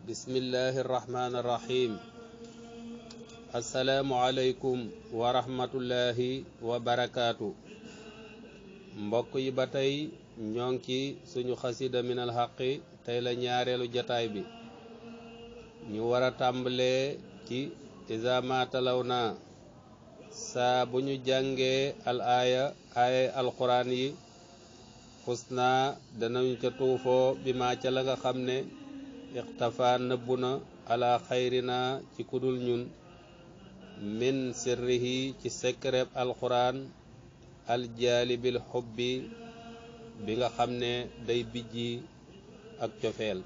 bismillahi irrahmani irrahim assalaamu aleykum wa rahmatullahi wa barakaatu mbokk yi ba tey ñoo ngi ci suñu xasida minal xaqi tey la ñaareelu jataay bi ñu war a tàmbalee ci iza ma talaw na saa bu ñu jàngee al aaya aaya alquran yi xus naa danañu ca tuufoo bi ma ca la nga xam ne ixtafa nëbbu na ala xayrina ci kudul ñun min sirrihi ci sekkereb alquran aljaalibil xubbi bi nga xam ne day bijji ak cofeel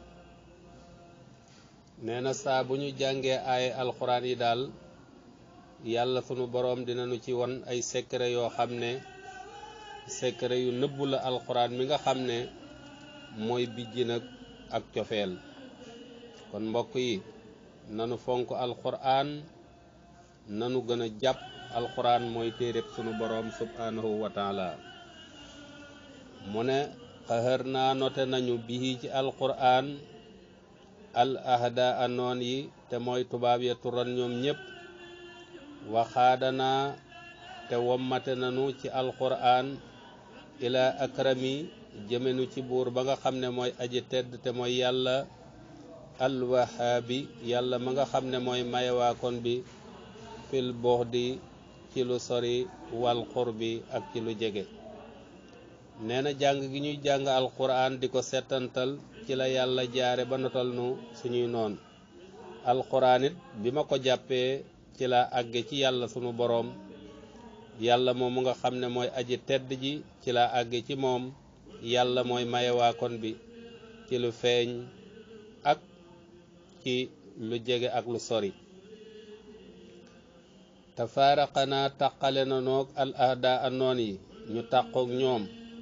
nee na saa bu ñu jàngee ay alxuraan yi daal yàlla sunu boroom dinañu ci won ay secret yoo xam ne secret yu nëbbu la alxuraan mi nga xam ne mooy bijji nag ak cofeel kon mbokk yi nanu fonk alxuraan nanu gën a jàpp alxuraan mooy téereb sunu boroom subhanahu wa taala mu ne xëhër naa note nañu bihi ci alxuraan al ahda anoon yi te mooy tubaab ya turan ñoom ñépp waxaadanaa te wommate nanu ci alxuraan ila akrami jëmenu ci buur ba nga xam ne mooy aji tedd te mooy yàlla alwahaabi yàlla ma nga xam ne mooy mayewaakon bi fil buxdi ci lu sori wal xurbi ak ci lu jege nee na jàng gi ñuy jàng alquran di ko settantal ci la yàlla jaare ba notal nu suñuy noon alquran it bi ma ko jàppee ci la àgge ci yàlla sunu boroom yàlla moom mu nga xam ne mooy aji tedd ji ci la àgge ci moom yàlla mooy mayewaakon bi ci lu feeñ ak ci lu jege ak lu sori tafaaraqanaa taqale na noog al ahda anoon yi ñu tàqoog ñoom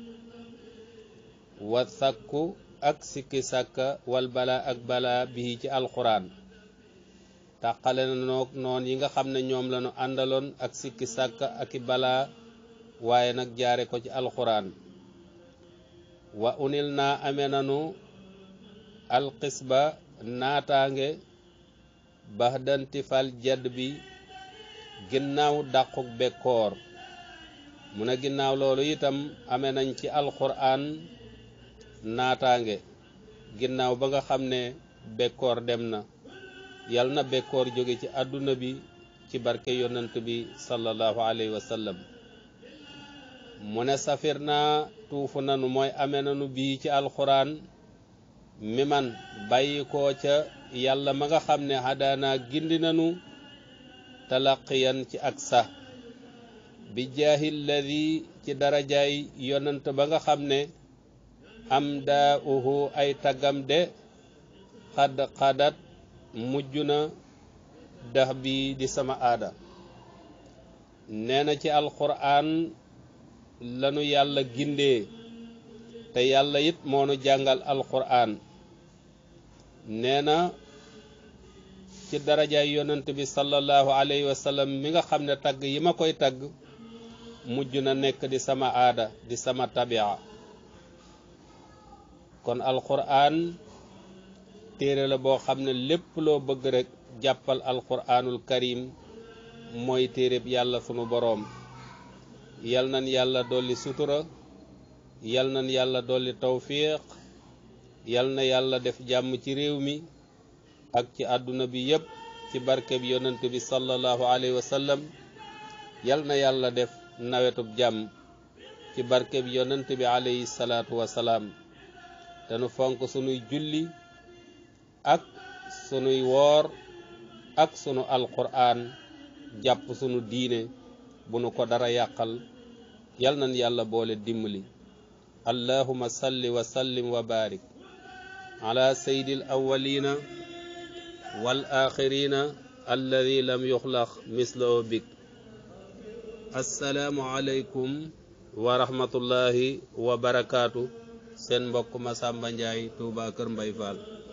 wa sakku ak sikki sàkka wal bala ak bala bii ci alxuraan tàqale na noog noon yi nga xam ne ñoom lañu àndaloon ak sikki sàkka ak i bala waaye nag jaare ko ci alxuraan wa unil naa amee nanu alxisba naataange baxdanti fal jadd bi ginnaaw dàquk bekkoor mu ne ginnaaw loolu itam amee nañ ci alxuraan naataange ginnaaw ba nga xam ne bekkoor dem na yal na bekkoor jóge ci àdduna bi ci barke yonant bi sallallahu alayhi wa sallam mu ne safir naa tuufu nanu mooy amee nanu bii ci alxuraan mi man bàyyi koo ca yàlla ma nga xam ne xadaanaa gindi nanu talaqiyan ci ak sax bi jaahi lladi ci darajaay yonant ba nga xam ne am daa uhu ay taggam de xad xadat mujj na dax bi di sama aada nee na ci alxuraan lanu yàlla gindee te yàlla it moonu jàngal alxuraan nee na ci darajaay yonant bi sallallahu alayhi wa sallam mi nga xam ne tagg yi ma koy tagg mujj na nekk di sama aada di sama tabia kon alquran téere la boo xam ne lépp loo bëgg rek jàppal alquranul karim mooy téereb yàlla sunu boroom yal nan yàlla dolli sutura yal nan yàlla dolli tawfiq yal na yàlla def jàmm ci réew mi ak ci àdduna bi yépp ci barke bi yonent bi sallallahu alayhi wa sallam yal na yàlla def nawetub jàmm ci barke bi yonent bi alayhi salaatu wa salaam te nu fonk sunuy julli ak sunuy woor ak sunu alquran jàpp sunu diine bu nu ko dara yàqal yal nan yàlla boole dimbali allahuma salli wa sallim wa barik ala sayyidil awwalina wal axirina alladi lam yuxlaq mislahu bik assalaamu aleykum wa rahmatullahi wa barakaatu seen mbokk Masamba Njaay Tuuba Kër Mbay Fall